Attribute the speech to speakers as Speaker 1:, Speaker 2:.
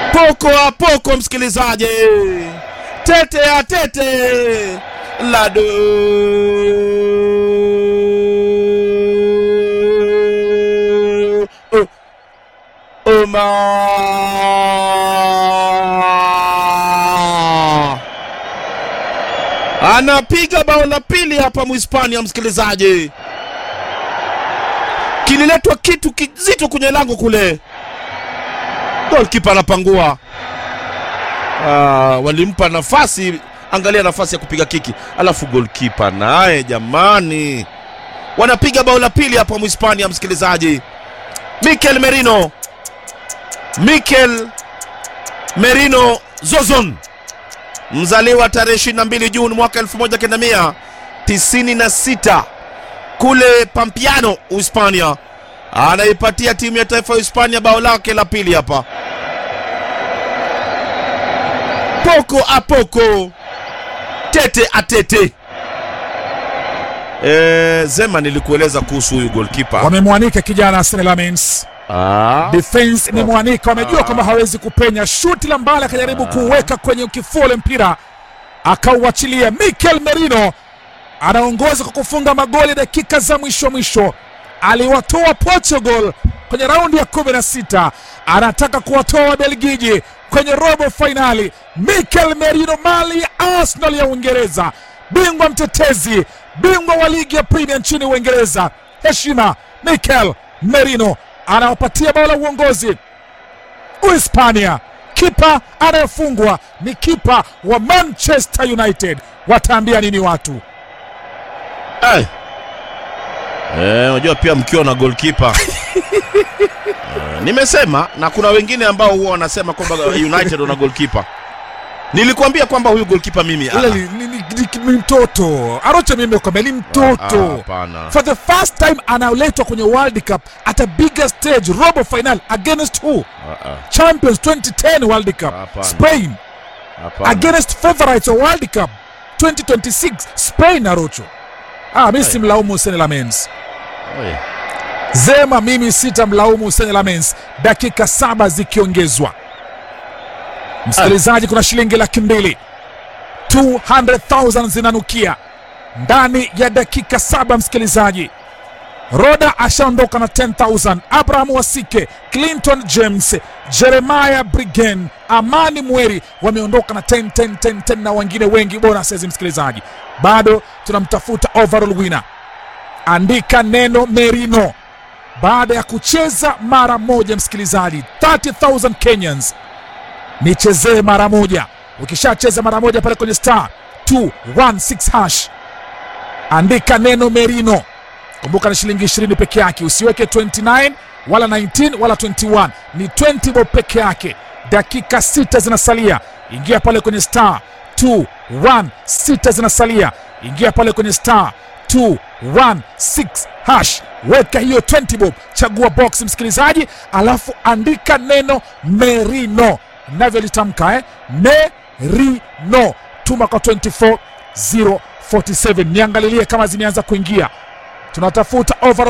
Speaker 1: poko a poko, msikilizaji, tete a tete, lado Omar anapiga bao la pili hapa Mhispania, msikilizaji, kililetwa kitu kizito kwenye lango kule, golkipa anapangua. Ah, walimpa nafasi, angalia nafasi ya kupiga kiki, alafu golkipa naye, jamani, wanapiga bao la pili hapa Mhispania, msikilizaji. Mikel Merino, Mikel Merino Zozon mzaliwa tarehe 22 Juni mwaka 1996 kule Pampiano, Uhispania, anaipatia timu ya taifa ya Uhispania bao lake la pili hapa, poko a poko, tete a tete. E, Zema, nilikueleza kuhusu huyu golkipa
Speaker 2: Wamemwanika kijana Senne Lammens,
Speaker 1: ah.
Speaker 2: defense ni mwanika, wamejua kwamba hawezi kupenya. Shuti la mbali akajaribu kuweka kwenye ukifuo ule mpira akauachilia. Mikel Merino anaongoza kwa kufunga magoli dakika za mwisho mwisho. Aliwatoa Portugal kwenye raundi ya 16, anataka kuwatoa Belgiji kwenye robo fainali. Mikel Merino, mali ya Arsenal ya Uingereza, bingwa mtetezi, bingwa wa ligi ya Premier nchini Uingereza. Heshima, Mikel Merino anawapatia bao la uongozi Uhispania. Kipa anayefungwa ni kipa wa Manchester United. Wataambia nini watu?
Speaker 1: Ai. Eh, unajua pia mkiwa na goalkeeper eh, nimesema na kuna wengine ambao huwa wanasema kwamba United wana goalkeeper. Nilikuambia kwamba huyu goalkeeper mimi ah,
Speaker 2: Ule ni, ni, ni, ni, ni mtoto Arocho, mimi kwamba ni
Speaker 1: ah,
Speaker 2: mtoto
Speaker 1: hapana.
Speaker 2: for the first time analetwa kwenye World Cup at a bigger stage, robo final against who?
Speaker 1: Ah, ah,
Speaker 2: Champions 2010 World Cup
Speaker 1: Hapana.
Speaker 2: Spain
Speaker 1: hapana.
Speaker 2: against favorites wa World Cup 2026 Spain. Arocho, ah, mimi simlaumu Senne Lammens.
Speaker 1: Oi.
Speaker 2: Zema, mimi sitamlaumu Senne Lammens. Dakika saba zikiongezwa, msikilizaji, kuna shilingi laki mbili 200,000 zinanukia ndani ya dakika saba. Msikilizaji, Roda ashaondoka na 10,000, Abraham Wasike, Clinton James, Jeremiah Brigen, Amani Mweri wameondoka na 10, 10, 10, 10 na wengine wengi bonuses. Msikilizaji, bado tunamtafuta overall winner. Andika neno Merino baada ya kucheza mara moja. Msikilizaji, 30,000 Kenyans, nichezee mara moja. Ukishacheza mara moja pale kwenye star 216 hash, andika neno Merino. Kumbuka ni shilingi 20 peke yake, usiweke 29 wala 19 wala 21, ni 20 bob peke yake. Dakika sita zinasalia, ingia pale kwenye star 216 zinasalia, ingia pale kwenye star 216 hash, weka hiyo 20 bob, chagua box msikilizaji, alafu andika neno Merino navyolitamka eh? Merino, tuma kwa 24047 niangalilie kama zimeanza kuingia. Tunatafuta overall